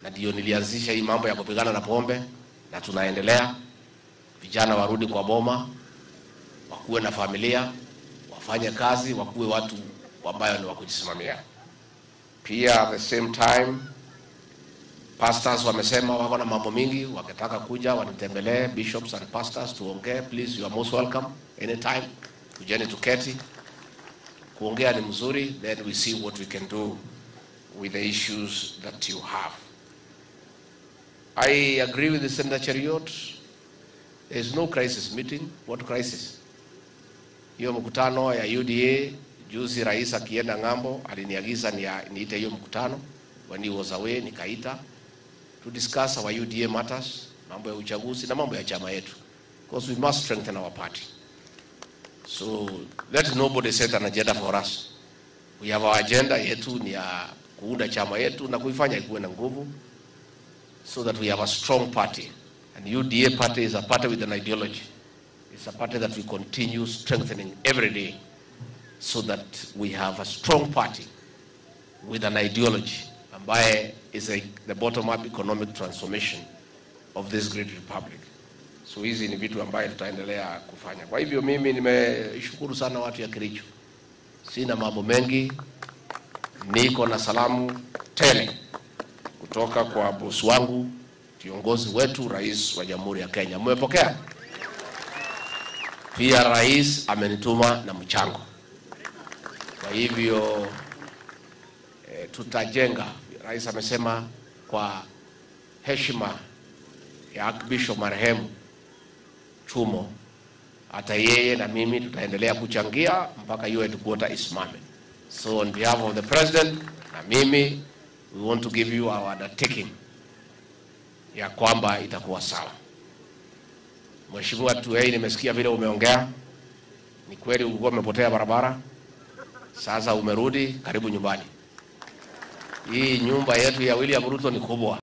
na ndio nilianzisha hii mambo ya kupigana na pombe, na tunaendelea. Vijana warudi kwa boma, wakuwe na familia, wafanye kazi, wakuwe watu ambayo ni wa kujisimamia. Pia at the same time pastors wamesema wako na mambo mingi, wakitaka kuja wanitembelee, bishops and pastors tuongee. Please, you are most welcome anytime. Kujeni tuketi, kuongea ni mzuri, then we see what we can do with the issues that you have. I agree with the Senator Cheriot. There is no crisis meeting. What crisis? Hiyo mkutano ya UDA juzi, rais akienda ng'ambo aliniagiza nia- niite hiyo mkutano when he was away, nikaita to discuss our UDA matters, mambo ya uchaguzi na mambo ya chama yetu, because we must strengthen our party. So let nobody set an agenda for us. We have our agenda yetu ni ya kuunda chama yetu na kuifanya ikuwe na nguvu so that we have a strong party. And UDA party is a party with an ideology. It's a party that we continue strengthening every day so that we have a strong party with an ideology ambaye is a, the bottom up economic transformation of this great republic. So hizi ni vitu ambaye tutaendelea kufanya. Kwa hivyo mimi nimeshukuru sana watu ya Kericho. Sina mambo mengi, niko na salamu tele kutoka kwa bosi wangu, kiongozi wetu, rais wa Jamhuri ya Kenya. Mmepokea? Pia rais amenituma na mchango. Kwa hivyo e, tutajenga. Rais amesema kwa heshima ya Archbishop marehemu Chumo, hata yeye na mimi tutaendelea kuchangia mpaka hiyo headquarter isimame. So on behalf of the president na mimi we want to give you our undertaking ya kwamba itakuwa sawa. Mheshimiwa Tuei, nimesikia vile umeongea. Ni kweli ulikuwa umepotea barabara, sasa umerudi, karibu nyumbani. Hii nyumba yetu ya William Ruto ni kubwa.